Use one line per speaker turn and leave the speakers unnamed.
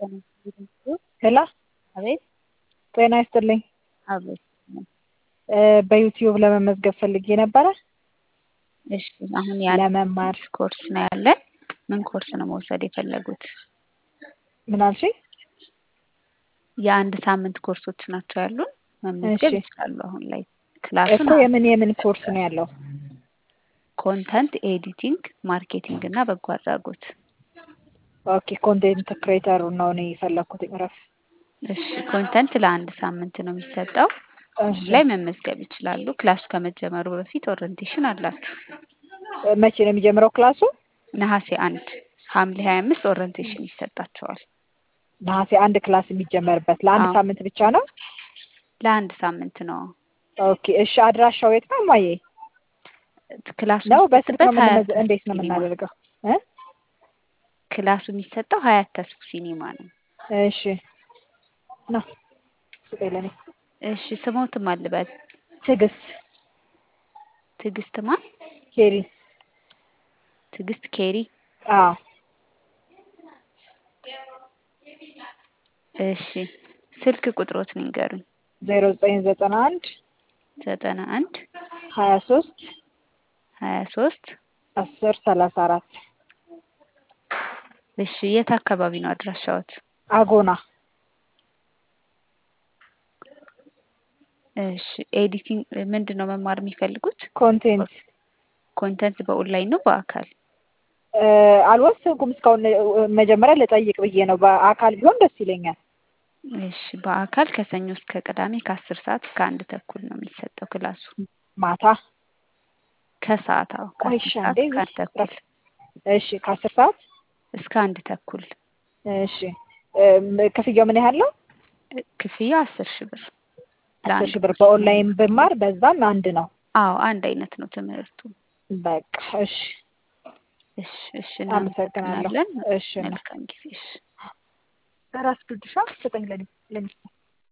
ሄሎ
አቤት
ጤና ይስጥልኝ።
አቤት
በዩቲዩብ ለመመዝገብ ፈልጌ ነበረ
እሺ አሁን የአንድ
ለመማር።
ኮርስ ነው ያለን። ምን ኮርስ ነው መውሰድ የፈለጉት?
ምን አልሽኝ?
የአንድ ሳምንት ኮርሶች ናቸው ያሉን። መመዝገብ
እሺ።
ይችላሉ። አሁን ላይ ክላሱን
እኮ የምን የምን ኮርስ ነው ያለው?
ኮንተንት ኤዲቲንግ፣ ማርኬቲንግ እና በጎ አድራጎት።
ኦኬ ኮንቴንት ክሬተሩ ነው እኔ የፈለኩት። ረፍ
እሺ ኮንተንት ለአንድ ሳምንት ነው የሚሰጠው።
እሺ
ላይ መመዝገብ ይችላሉ። ክላሱ ከመጀመሩ በፊት ኦሪንቴሽን አላችሁ።
መቼ ነው የሚጀምረው ክላሱ?
ነሐሴ አንድ ሐምሌ ሀያ አምስት ኦሪንቴሽን ይሰጣቸዋል።
ነሐሴ አንድ ክላስ የሚጀመርበት ለአንድ
አዎ።
ሳምንት ብቻ ነው?
ለአንድ ሳምንት ነው
ኦኬ እሺ። አድራሻው የት ነው እማዬ?
ክላሱ
ነው በስልክ ነው
የሚሰጥበት ሀያት
የምንመዝ- እንዴት ነው
ሲኒማ።
የምናደርገው? እ?
ክላሱ የሚሰጠው ሀያት ተስፉ ሲኒማ ነው።
እሺ ነው ስጠኝ ለእኔ
እሺ ስሞትም አልበል
ትዕግስት
ትዕግስት ማን?
ኬሪ
ትዕግስት ኬሪ።
አዎ
እሺ ስልክ ቁጥሮት ንገሩኝ።
ዜሮ ዘጠኝ ዘጠና አንድ
ዘጠና አንድ
ሀያ ሶስት
ሀያ ሶስት
አስር ሰላሳ አራት
እሺ የት አካባቢ ነው አድራሻዎት?
አጎና
እሺ ኤዲቲንግ ምንድን ነው መማር የሚፈልጉት?
ኮንቴንት
ኮንተንት በኦንላይን ነው በአካል?
እ፣ አልወሰንኩም እስካሁን እ፣ መጀመሪያ ልጠይቅ ብዬ ነው። በአካል ቢሆን ደስ ይለኛል።
እሺ በአካል ከሰኞ እስከ ቅዳሜ ከአስር ሰዓት እስከ አንድ ተኩል ነው የሚሰጠው ክላሱ።
ማታ
ከሰዓት አዎ
ቆይ
ከአስር
እሺ፣
ሰዓት
አንዴ
እስከ አንድ ተኩል
እሺ፣ ከአስር ሰዓት
እስከ አንድ ተኩል
እሺ። እም፣ ክፍያው ምን ያህል ነው?
ክፍያ አስር ሺህ ብር
አስር
ለአንድ
ሺህ ብር
ኮርስ
በኦንላይን ብማር በዛም አንድ ነው።
አዎ አንድ አይነት ነው ትምህርቱ።
በቃ እሺ፣
እሺ እሺ
አመሰግናለሁ።
እናመሰግናለን።
እሺ፣ እና
መልካም ጊዜ። እሺ
ራስ ቅዱሻ ስጠኝ ለኔ ለኔ